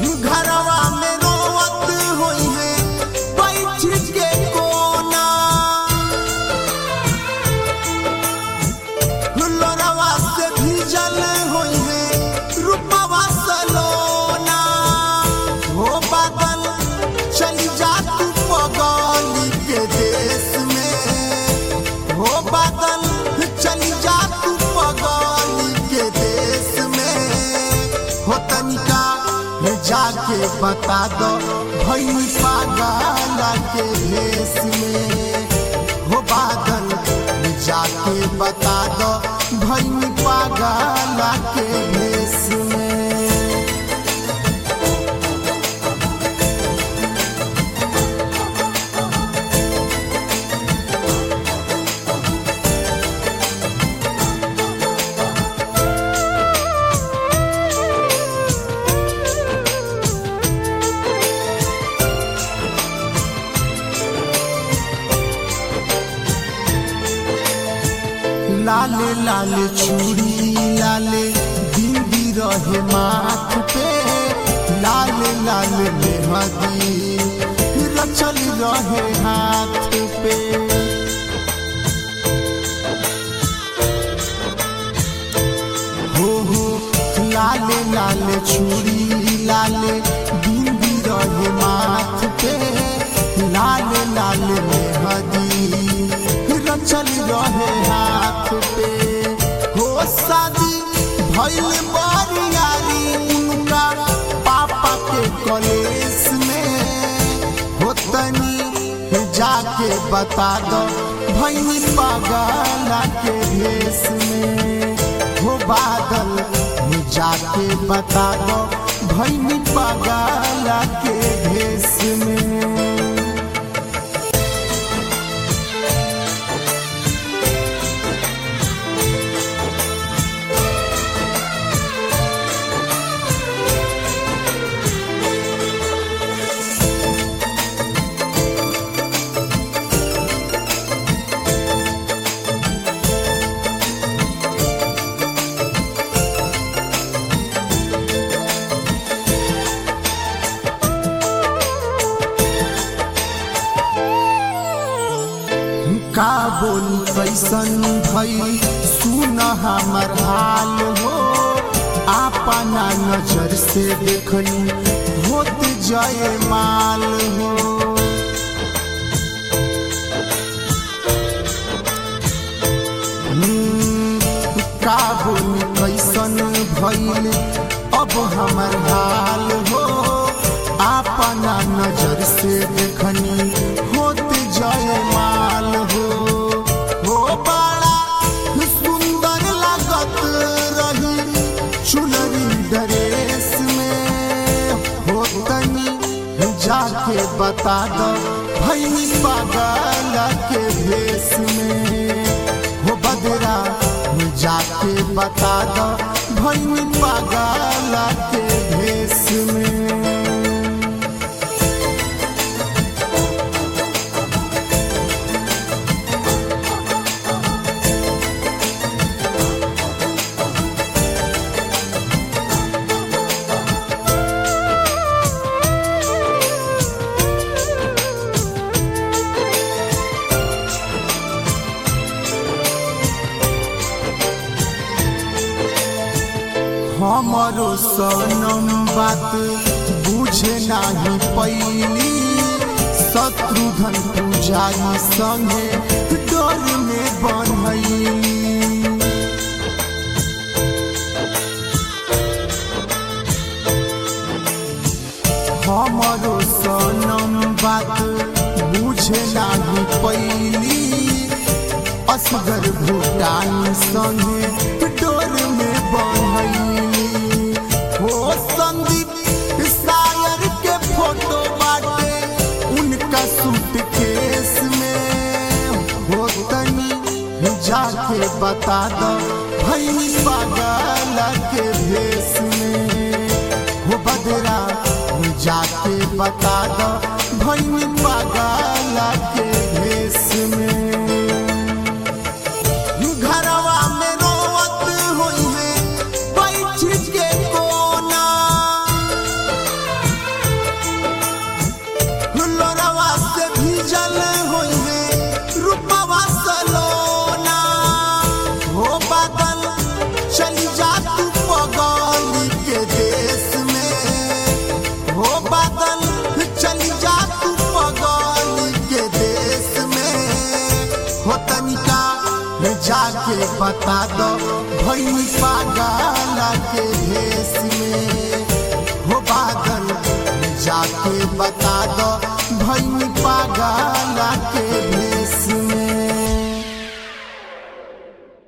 घरवा में रोवत होई है बैठ के कोना लोरवा से भीजल होई है रूपवा सलोना हो बादल चली जा तू पगली के देश में हो बादल चली जा तू पगली के देश में हो तनिका जाके बता दो भई पागल के भेष में हो बादल जाके बता दो भई पागल के भेष में लाले लाले चूड़ी लाले बिंदी रहे माथ पे लाले लाले मेहदी रचल रहे हाथ पे हो हो लाले लाले चूड़ी लाले बिंदी रहे माथ पे लाले लाले मेहदी रचल रहे हाथ पे हो शादी भइल बरियारी उनका पापा के कॉलेज में हो तनी जाके बता दो भैनी पागला के भेष में हो बादल जाके बता दो भैनी पागला के भेष में का बोली कैसन भई सुन हमर हाल हो अपना नजर से देखनी होत जय माल हो हम्म, का बोली कैसन भइल अब हमर हाल हो अपना नजर से देखनी होत जय माल हो हो बड़ा सुंदर लागत रही चुनरी ड्रेस में हो तनी जाके बता दो भई पागल के भेष में हो बदरा जाके बता दो भई पागल के भेष में हमरो सनम बात बुझे नाही पैली शत्रुघ्न पुजारी संगे डर में बनैली हमरो सनम बात बुझे नाही पैली असगर भूटान संगे डोर में बहैली हो संदीप शायर के फोटो बाटे उनका सूट केस में हो तनी जाके बता दो भई पागल के भेष में हो बदरा जाके बता दो भई पागल के भेष में घरवा में रोवत होई है बैठ के कोना बता दो भैनी पागल के भेष में हो बादल जाके बता दो भैनी पागल